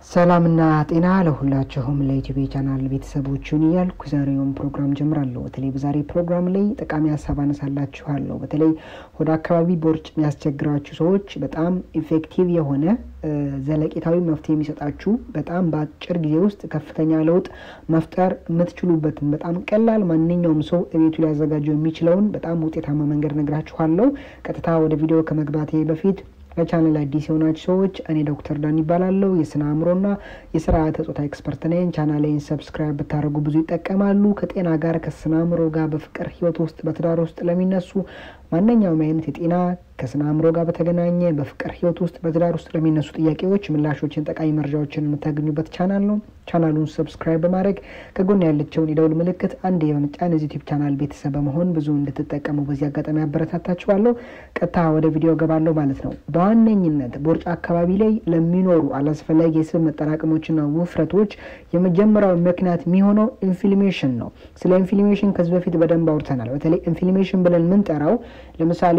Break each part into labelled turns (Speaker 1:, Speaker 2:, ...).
Speaker 1: ሰላምና ጤና ለሁላችሁም ለዩቲዩብ ቻናል ቤተሰቦችን እያልኩ ዛሬውን ፕሮግራም ጀምራለሁ። በተለይ በዛሬ ፕሮግራም ላይ ጠቃሚ ሀሳብ አነሳላችኋለሁ። በተለይ ወደ አካባቢ ቦርጭ የሚያስቸግራችሁ ሰዎች በጣም ኢፌክቲቭ የሆነ ዘለቄታዊ መፍትሄ የሚሰጣችሁ በጣም በአጭር ጊዜ ውስጥ ከፍተኛ ለውጥ መፍጠር የምትችሉበትን በጣም ቀላል ማንኛውም ሰው ቤቱ ሊያዘጋጀው የሚችለውን በጣም ውጤታማ መንገድ ነግራችኋለሁ። ቀጥታ ወደ ቪዲዮ ከመግባቴ በፊት ለቻናል አዲስ የሆናችሁ ሰዎች እኔ ዶክተር ዳን ይባላለሁ። የስነ አእምሮና የስርዓተ ጾታ ኤክስፐርት ነኝ። ቻናሌን ሰብስክራይብ ብታደርጉ ብዙ ይጠቀማሉ። ከጤና ጋር ከስነ አእምሮ ጋር በፍቅር ህይወት ውስጥ በትዳር ውስጥ ለሚነሱ ማንኛውም አይነት የጤና ከስነ አእምሮ ጋር በተገናኘ በፍቅር ህይወት ውስጥ በትዳር ውስጥ ለሚነሱ ጥያቄዎች ምላሾችን፣ ጠቃሚ መረጃዎችን የምታገኙበት ቻናል ነው። ቻናሉን ሰብስክራይብ በማድረግ ከጎን ያለችውን የደውል ምልክት አንድ የመጫን የዚህ ዩቲዩብ ቻናል ቤተሰብ በመሆን ብዙ እንድትጠቀሙ በዚህ አጋጣሚ ያበረታታችኋለሁ። ቀጥታ ወደ ቪዲዮ ገባለሁ ማለት ነው። በዋነኝነት ቦርጫ አካባቢ ላይ ለሚኖሩ አላስፈላጊ የስብ መጠራቀሞችና ውፍረቶች የመጀመሪያው ምክንያት የሚሆነው ኢንፍሊሜሽን ነው። ስለ ኢንፍሊሜሽን ከዚህ በፊት በደንብ አውርተናል። በተለይ ኢንፍሊሜሽን ብለን የምንጠራው ለምሳሌ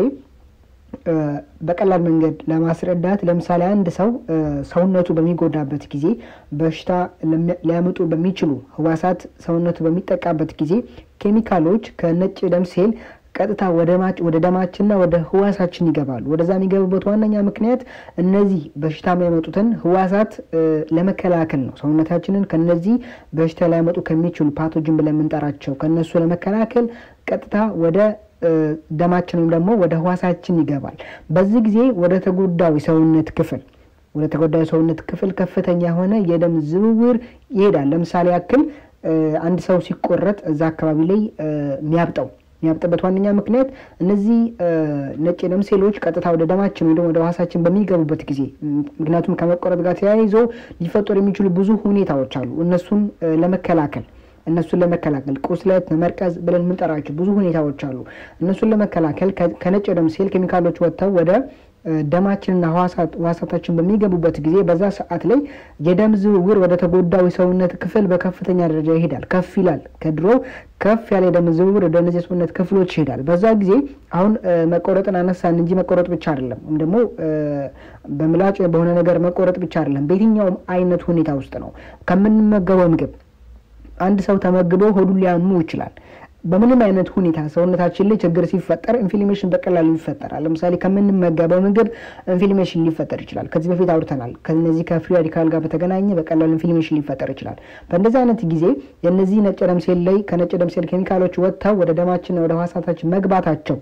Speaker 1: በቀላል መንገድ ለማስረዳት ለምሳሌ አንድ ሰው ሰውነቱ በሚጎዳበት ጊዜ በሽታ ሊያመጡ በሚችሉ ህዋሳት ሰውነቱ በሚጠቃበት ጊዜ ኬሚካሎች ከነጭ ደም ሴል ቀጥታ ወደ ደማችንና ወደ ህዋሳችን ይገባሉ። ወደዛ የሚገቡበት ዋነኛ ምክንያት እነዚህ በሽታ የሚያመጡትን ህዋሳት ለመከላከል ነው። ሰውነታችንን ከነዚህ በሽታ ሊያመጡ ከሚችሉ ፓቶጅን ብለን የምንጠራቸው ከነሱ ለመከላከል ቀጥታ ወደ ደማችን ወይም ደግሞ ወደ ህዋሳችን ይገባል። በዚህ ጊዜ ወደ ተጎዳው የሰውነት ክፍል ወደ ተጎዳው የሰውነት ክፍል ከፍተኛ የሆነ የደም ዝውውር ይሄዳል። ለምሳሌ ያክል አንድ ሰው ሲቆረጥ እዛ አካባቢ ላይ የሚያብጠው የሚያብጥበት ዋነኛ ምክንያት እነዚህ ነጭ የደም ሴሎች ቀጥታ ወደ ደማችን ወይ ደግሞ ወደ ህዋሳችን በሚገቡበት ጊዜ ምክንያቱም ከመቆረጥ ጋር ተያይዞ ሊፈጠሩ የሚችሉ ብዙ ሁኔታዎች አሉ። እነሱን ለመከላከል እነሱን ለመከላከል ቁስለት፣ መመርቀዝ ብለን የምንጠራቸው ብዙ ሁኔታዎች አሉ። እነሱን ለመከላከል ከነጭ የደም ሴል ኬሚካሎች ወጥተው ወደ ደማችንና ህዋሳታችን በሚገቡበት ጊዜ በዛ ሰዓት ላይ የደም ዝውውር ወደ ተጎዳው የሰውነት ክፍል በከፍተኛ ደረጃ ይሄዳል፣ ከፍ ይላል። ከድሮ ከፍ ያለ የደም ዝውውር ወደ እነዚህ የሰውነት ክፍሎች ይሄዳል። በዛ ጊዜ አሁን መቆረጥን አነሳን እንጂ መቆረጥ ብቻ አይደለም፣ ወይም ደግሞ በምላጭ በሆነ ነገር መቆረጥ ብቻ አይደለም። በየትኛውም አይነት ሁኔታ ውስጥ ነው ከምንመገበው ምግብ አንድ ሰው ተመግቦ ሆዱን ሊያሙ ይችላል። በምንም አይነት ሁኔታ ሰውነታችን ላይ ችግር ሲፈጠር ኢንፍሊሜሽን በቀላሉ ይፈጠራል። ለምሳሌ ከምንመገበው ምግብ ኢንፍሊሜሽን ሊፈጠር ይችላል። ከዚህ በፊት አውርተናል። ከነዚህ ከፍሪ ራዲካል ጋር በተገናኘ በቀላሉ ኢንፍሊሜሽን ሊፈጠር ይችላል። በእንደዚህ አይነት ጊዜ የነዚህ ነጭ ደም ሴል ላይ ከነጭ ደም ሴል ኬሚካሎች ወጥተው ወደ ደማችንና ወደ ህዋሳታችን መግባታቸው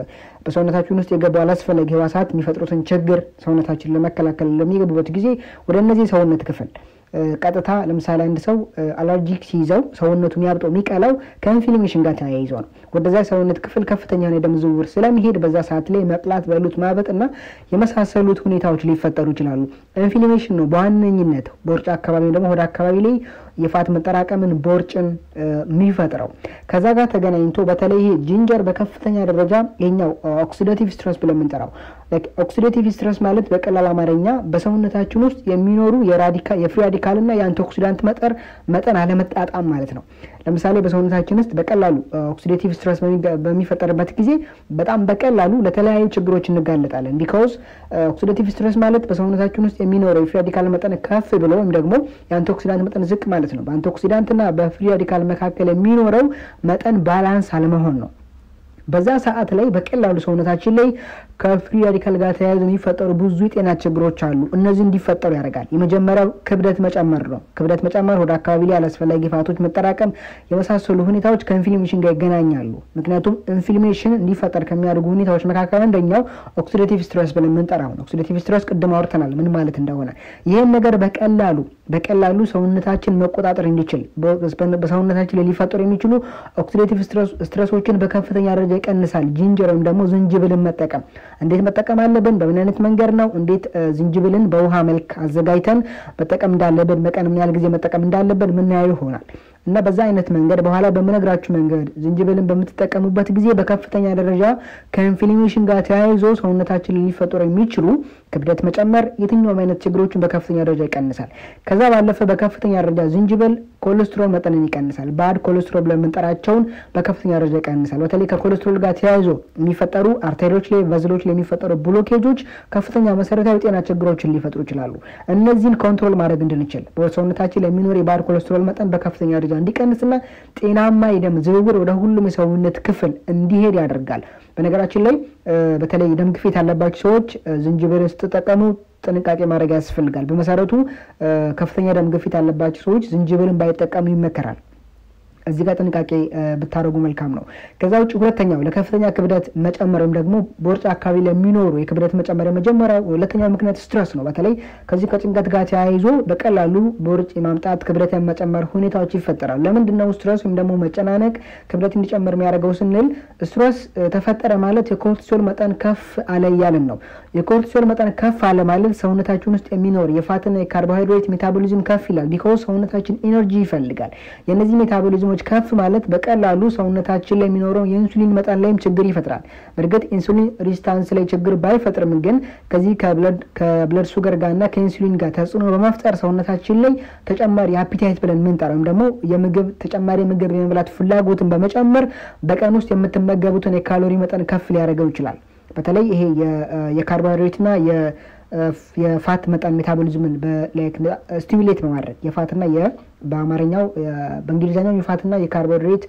Speaker 1: በሰውነታችን ውስጥ የገቡ አላስፈላጊ ህዋሳት የሚፈጥሩትን ችግር ሰውነታችን ለመከላከል ለሚገቡበት ጊዜ ወደ እነዚህ ሰውነት ክፍል ቀጥታ ለምሳሌ አንድ ሰው አለርጂክ ሲይዘው ሰውነቱ የሚያብጠው የሚቀላው ከኢንፍሊሜሽን ጋር ተያይዞ ነው። ወደዛ ሰውነት ክፍል ከፍተኛ የደም ዝውውር ስለሚሄድ በዛ ሰዓት ላይ መቅላት፣ በሉት ማበጥ እና የመሳሰሉት ሁኔታዎች ሊፈጠሩ ይችላሉ። ኢንፍሊሜሽን ነው በዋነኝነት ቦርጭ አካባቢ ደግሞ ወደ አካባቢ ላይ የፋት መጠራቀምን ቦርጭን የሚፈጥረው ከዛ ጋር ተገናኝቶ በተለይ ይሄ ጂንጀር በከፍተኛ ደረጃ የኛው ኦክሲዳቲቭ ስትረስ ብለን የምንጠራው ኦክሲዳቲቭ ስትረስ ማለት በቀላል አማርኛ በሰውነታችን ውስጥ የሚኖሩ የፍሪ ራዲካል እና የአንቲኦክሲዳንት መጠር መጠን አለመጣጣም ማለት ነው። ለምሳሌ በሰውነታችን ውስጥ በቀላሉ ኦክሲዴቲቭ ስትረስ በሚፈጠርበት ጊዜ በጣም በቀላሉ ለተለያዩ ችግሮች እንጋለጣለን። ቢካውዝ ኦክሲዴቲቭ ስትረስ ማለት በሰውነታችን ውስጥ የሚኖረው የፍሪ ራዲካል መጠን ከፍ ብሎ ወይም ደግሞ የአንቲኦክሲዳንት መጠን ዝቅ ማለት ነው። በአንቲኦክሲዳንትና በፍሪ ራዲካል መካከል የሚኖረው መጠን ባላንስ አለመሆን ነው። በዛ ሰዓት ላይ በቀላሉ ሰውነታችን ላይ ከፍሪ ራዲካል ጋር ተያይዞ የሚፈጠሩ ብዙ የጤና ችግሮች አሉ። እነዚህ እንዲፈጠሩ ያደርጋል። የመጀመሪያው ክብደት መጨመር ነው። ክብደት መጨመር ወደ አካባቢ ላይ አላስፈላጊ ፋቶች መጠራቀም የመሳሰሉ ሁኔታዎች ከኢንፍሊሜሽን ጋር ይገናኛሉ። ምክንያቱም ኢንፍሊሜሽን እንዲፈጠር ከሚያደርጉ ሁኔታዎች መካከል አንደኛው ኦክሲዴቲቭ ስትረስ ብለን የምንጠራው ነው። ኦክሲዴቲቭ ስትረስ ቅድም አውርተናል ምን ማለት እንደሆነ። ይህን ነገር በቀላሉ በቀላሉ ሰውነታችን መቆጣጠር እንዲችል በሰውነታችን ላይ ሊፈጠሩ የሚችሉ ኦክሲዴቲቭ ስትረሶችን በከፍተኛ ደረጃ ይቀንሳል። ጂንጀር ወይም ደግሞ ዝንጅብልን መጠቀም እንዴት መጠቀም አለብን? በምን አይነት መንገድ ነው? እንዴት ዝንጅብልን በውሃ መልክ አዘጋጅተን መጠቀም እንዳለብን፣ በቀን ምን ያህል ጊዜ መጠቀም እንዳለብን ምናየው ይሆናል እና በዛ አይነት መንገድ በኋላ በምነግራችሁ መንገድ ዝንጅብልን በምትጠቀሙበት ጊዜ በከፍተኛ ደረጃ ከኢንፍሊሜሽን ጋር ተያይዞ ሰውነታችን ሊፈጠሩ የሚችሉ ክብደት መጨመር፣ የትኛውም አይነት ችግሮችን በከፍተኛ ደረጃ ይቀንሳል። ከዛ ባለፈ በከፍተኛ ደረጃ ዝንጅብል ኮሌስትሮል መጠንን ይቀንሳል። ባድ ኮሌስትሮል ብለን የምንጠራቸውን በከፍተኛ ደረጃ ይቀንሳል። በተለይ ከኮሌስትሮል ጋር ተያይዞ የሚፈጠሩ አርቴሪዎች ላይ ቨዝሎች ላይ የሚፈጠሩ ብሎኬጆች ከፍተኛ መሰረታዊ ጤና ችግሮችን ሊፈጥሩ ይችላሉ። እነዚህን ኮንትሮል ማድረግ እንድንችል በሰውነታችን ለሚኖር የባድ ኮሌስትሮል መጠን በከፍተኛ ደረጃ እንዲቀንስና ጤናማ የደም ዝውውር ወደ ሁሉም የሰውነት ክፍል እንዲሄድ ያደርጋል። በነገራችን ላይ በተለይ ደም ግፊት ያለባቸው ሰዎች ዝንጅብል ስትጠቀሙ ጥንቃቄ ማድረግ ያስፈልጋል። በመሰረቱ ከፍተኛ ደም ግፊት ያለባቸው ሰዎች ዝንጅብልን ባይጠቀሙ ይመከራል። እዚህ ጋር ጥንቃቄ ብታደርጉ መልካም ነው። ከዛ ውጭ ሁለተኛው ለከፍተኛ ክብደት መጨመር ወይም ደግሞ በውርጭ አካባቢ ለሚኖሩ የክብደት መጨመር የመጀመሪያው ሁለተኛው ምክንያት ስትረስ ነው። በተለይ ከዚህ ከጭንቀት ጋር ተያይዞ በቀላሉ በውርጭ የማምጣት ክብደት የመጨመር ሁኔታዎች ይፈጠራሉ። ለምንድን ነው ስትረስ ወይም ደግሞ መጨናነቅ ክብደት እንዲጨምር የሚያደርገው ስንል ስትረስ ተፈጠረ ማለት የኮርቲሶል መጠን ከፍ አለ እያልን ነው። የኮርቲሶል መጠን ከፍ አለ ማለት ሰውነታችን ውስጥ የሚኖር የፋትና የካርቦሃይድሬት ሜታቦሊዝም ከፍ ይላል። ቢኮዝ ሰውነታችን ኢነርጂ ይፈልጋል። የእነዚህ ሜታቦሊዝም ከፍ ማለት በቀላሉ ሰውነታችን ላይ የሚኖረው የኢንሱሊን መጠን ላይም ችግር ይፈጥራል። በእርግጥ ኢንሱሊን ሪስታንስ ላይ ችግር ባይፈጥርም ግን ከዚህ ከብለድ ሱገር ጋር እና ከኢንሱሊን ጋር ተጽዕኖ በመፍጠር ሰውነታችን ላይ ተጨማሪ አፒታይት ብለን የምንጠራው ወይም ደግሞ የምግብ ተጨማሪ ምግብ የመብላት ፍላጎትን በመጨመር በቀን ውስጥ የምትመገቡትን የካሎሪ መጠን ከፍ ሊያደርገው ይችላል። በተለይ ይሄ የካርቦሃይድሬትና የፋት መጠን ሜታቦሊዝምን ስቲሙሌት በማድረግ የፋትና በአማርኛው በእንግሊዝኛው የፋትና የካርቦሃይድሬት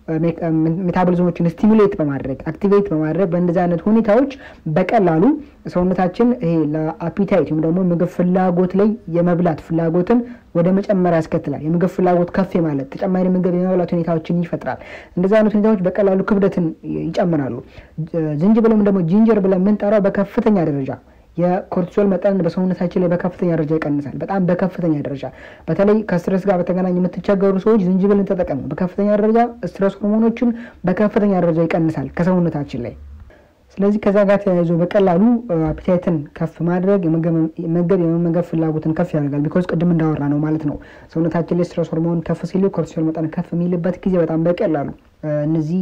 Speaker 1: ሜታቦሊዝሞችን ስቲሙሌት በማድረግ አክቲቬት በማድረግ በእንደዚህ አይነት ሁኔታዎች በቀላሉ ሰውነታችን ይሄ ለአፒታይት ወይም ደግሞ ምግብ ፍላጎት ላይ የመብላት ፍላጎትን ወደ መጨመር ያስከትላል። የምግብ ፍላጎት ከፍ ማለት ተጨማሪ ምግብ የመብላት ሁኔታዎችን ይፈጥራል። እንደዚህ አይነት ሁኔታዎች በቀላሉ ክብደትን ይጨምራሉ። ዝንጅብል ወይም ደግሞ ጂንጀር ብለን የምንጠራው በከፍተኛ ደረጃ የኮርቲሶል መጠን በሰውነታችን ላይ በከፍተኛ ደረጃ ይቀንሳል። በጣም በከፍተኛ ደረጃ በተለይ ከስትረስ ጋር በተገናኘ የምትቸገሩ ሰዎች ዝንጅብልን ተጠቀሙ። በከፍተኛ ደረጃ ስትረስ ሆርሞኖችን በከፍተኛ ደረጃ ይቀንሳል ከሰውነታችን ላይ። ስለዚህ ከዛ ጋር ተያይዞ በቀላሉ አፒታይትን ከፍ ማድረግ መገብ የመመገብ ፍላጎትን ከፍ ያደርጋል። ቢኮዝ ቅድም እንዳወራ ነው ማለት ነው ሰውነታችን ላይ ስትረስ ሆርሞን ከፍ ሲል ኮርቲሶል መጠን ከፍ የሚልበት ጊዜ በጣም በቀላሉ እነዚህ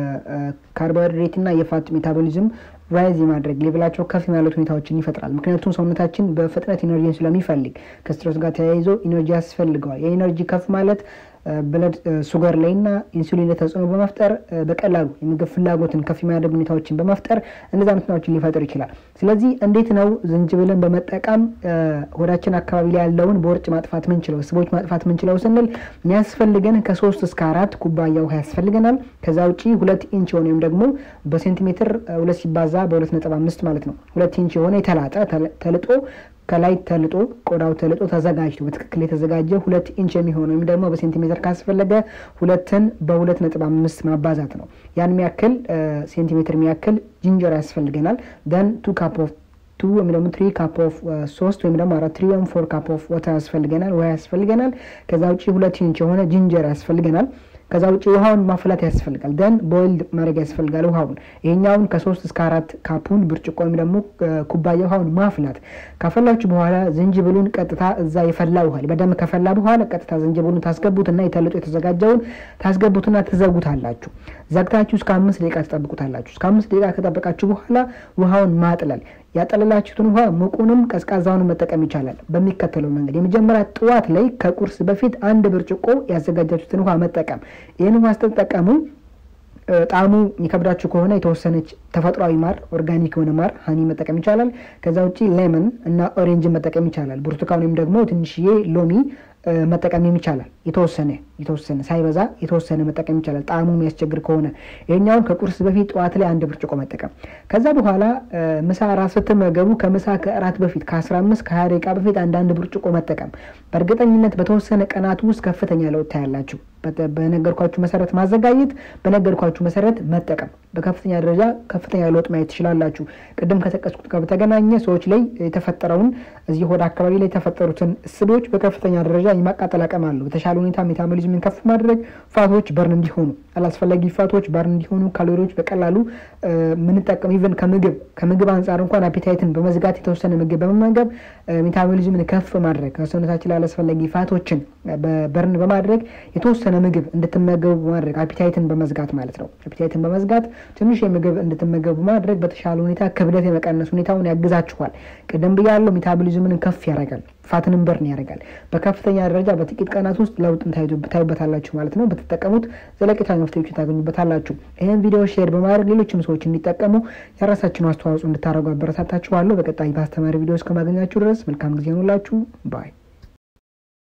Speaker 1: የካርቦሃይድሬት እና የፋት ሜታቦሊዝም ራይዝ የማድረግ ሌቭላቸው ከፍ የማለት ሁኔታዎችን ይፈጥራል። ምክንያቱም ሰውነታችን በፍጥነት ኢነርጂን ስለሚፈልግ ከስትረስ ጋር ተያይዞ ኢነርጂ ያስፈልገዋል። የኢነርጂ ከፍ ማለት ብለድ ሱገር ላይ እና ኢንሱሊን ላይ ተጽዕኖ በመፍጠር በቀላሉ የምግብ ፍላጎትን ከፍ የሚያደርግ ሁኔታዎችን በመፍጠር እነዚ ሁኔታዎችን ሊፈጥር ይችላል። ስለዚህ እንዴት ነው ዝንጅብልን በመጠቀም ሆዳችን አካባቢ ላይ ያለውን በውርጭ ማጥፋት ምንችለው ስቦች ማጥፋት ምንችለው ስንል የሚያስፈልገን ከሶስት እስከ አራት ኩባያ ውሃ ያስፈልገናል። ከዛ ውጪ ሁለት ኢንች የሆነ ወይም ደግሞ በሴንቲሜትር ሁለት ሲባዛ በሁለት ነጥብ አምስት ማለት ነው ሁለት ኢንች የሆነ የተላጠ ተልጦ ከላይ ተልጦ ቆዳው ተልጦ ተዘጋጅቶ በትክክል የተዘጋጀ ሁለት ኢንች የሚሆነ ወይም ደግሞ በሴንቲሜትር ካስፈለገ ሁለትን በሁለት ነጥብ አምስት ማባዛት ነው። ያን የሚያክል ሴንቲሜትር የሚያክል ጂንጀር ያስፈልገናል። ደን ቱ ካፕ ኦፍ ቱ ወይም ደግሞ ትሪ ካፕ ኦፍ ሶስት ወይም ደግሞ አራት ትሪ ወይም ፎር ካፕ ኦፍ ወተር ያስፈልገናል፣ ውሃ ያስፈልገናል። ከዛ ውጭ ሁለት ኢንች የሆነ ጂንጀር ያስፈልገናል። ከዛ ውጭ ውሃውን ማፍላት ያስፈልጋል። ደን ቦይልድ ማድረግ ያስፈልጋል ውሃውን። ይሄኛውን ከሶስት እስከ አራት ካፑን ብርጭቆ ወይም ደግሞ ኩባያ ውሃውን ማፍላት። ካፈላችሁ በኋላ ዝንጅብሉን ቀጥታ እዛ የፈላ ውሃ በደንብ ከፈላ በኋላ ቀጥታ ዝንጅብሉን ታስገቡትና የተልጦ የተዘጋጀውን ታስገቡትና ትዘጉታላችሁ። ዘግታችሁ እስከ አምስት ደቂቃ ትጠብቁታላችሁ። እስከ አምስት ደቂቃ ከጠበቃችሁ በኋላ ውሃውን ማጥለል ያጠለላችሁትን ውሃ ሙቁንም ቀዝቃዛውን መጠቀም ይቻላል። በሚከተለው መንገድ የመጀመሪያ ጠዋት ላይ ከቁርስ በፊት አንድ ብርጭቆ ያዘጋጃችሁትን ውሃ መጠቀም። ይህን ውሃ ስትጠቀሙ ጣዕሙ የሚከብዳችሁ ከሆነ የተወሰነች ተፈጥሯዊ ማር ኦርጋኒክ የሆነ ማር ሀኒ መጠቀም ይቻላል። ከዛ ውጭ ሌመን እና ኦሬንጅን መጠቀም ይቻላል። ብርቱካን ወይም ደግሞ ትንሽዬ ሎሚ መጠቀም ይቻላል። የተወሰነ የተወሰነ ሳይበዛ የተወሰነ መጠቀም ይቻላል። ጣዕሙ የሚያስቸግር ከሆነ ይሄኛውን ከቁርስ በፊት ጠዋት ላይ አንድ ብርጭቆ መጠቀም። ከዛ በኋላ ምሳ እራት ስትመገቡ ከምሳ ከእራት በፊት ከአስራ አምስት ከሀያ ደቂቃ በፊት አንዳንድ ብርጭቆ መጠቀም። በእርግጠኝነት በተወሰነ ቀናት ውስጥ ከፍተኛ ለውጥ ታያላችሁ። በነገርኳችሁ መሰረት ማዘጋጀት፣ በነገርኳችሁ መሰረት መጠቀም በከፍተኛ ደረጃ ከፍተኛ ለውጥ ማየት ትችላላችሁ። ቅድም ከጠቀስኩት ጋር በተገናኘ ሰዎች ላይ የተፈጠረውን እዚህ ሆድ አካባቢ ላይ የተፈጠሩትን ስቦች በከፍተኛ ደረጃ የማቃጠል አቅም አለው። በተሻለ ሁኔታ ሜታቦሊዝምን ከፍ ማድረግ፣ ፋቶች በርን እንዲሆኑ፣ አላስፈላጊ ፋቶች በርን እንዲሆኑ፣ ካሎሪዎች በቀላሉ ምንጠቀም ኢቨን ከምግብ ከምግብ አንጻር እንኳን አፒታይትን በመዝጋት የተወሰነ ምግብ በመመገብ ሜታቦሊዝምን ከፍ ማድረግ ከሰውነታችን ላይ አላስፈላጊ ፋቶችን በርን በማድረግ የተወሰነ ምግብ እንድትመገቡ በማድረግ አፒታይትን በመዝጋት ማለት ነው። አፒታይትን በመዝጋት ትንሽ የምግብ እንድትመገቡ በማድረግ በተሻለ ሁኔታ ክብደት የመቀነስ ሁኔታውን ያግዛችኋል። ቅድም ብያለው ሜታቦሊዝምን ከፍ ያደርጋል፣ ፋትንም በርን ያደርጋል። በከፍተኛ ደረጃ በጥቂት ቀናት ውስጥ ለውጥን ታዩበታላችሁ ማለት ነው። በተጠቀሙት ዘለቄታዊ መፍትሄዎችን ታገኙበታላችሁ። ይህን ቪዲዮ ሼር በማድረግ ሌሎችም ሰዎች እንዲጠቀሙ የራሳችን አስተዋጽኦ እንድታደርጉ አበረታታችኋለሁ። በቀጣይ በአስተማሪ ቪዲዮ እስከማገኛችሁ ድረስ መልካም ጊዜ ሆኑላችሁ ባይ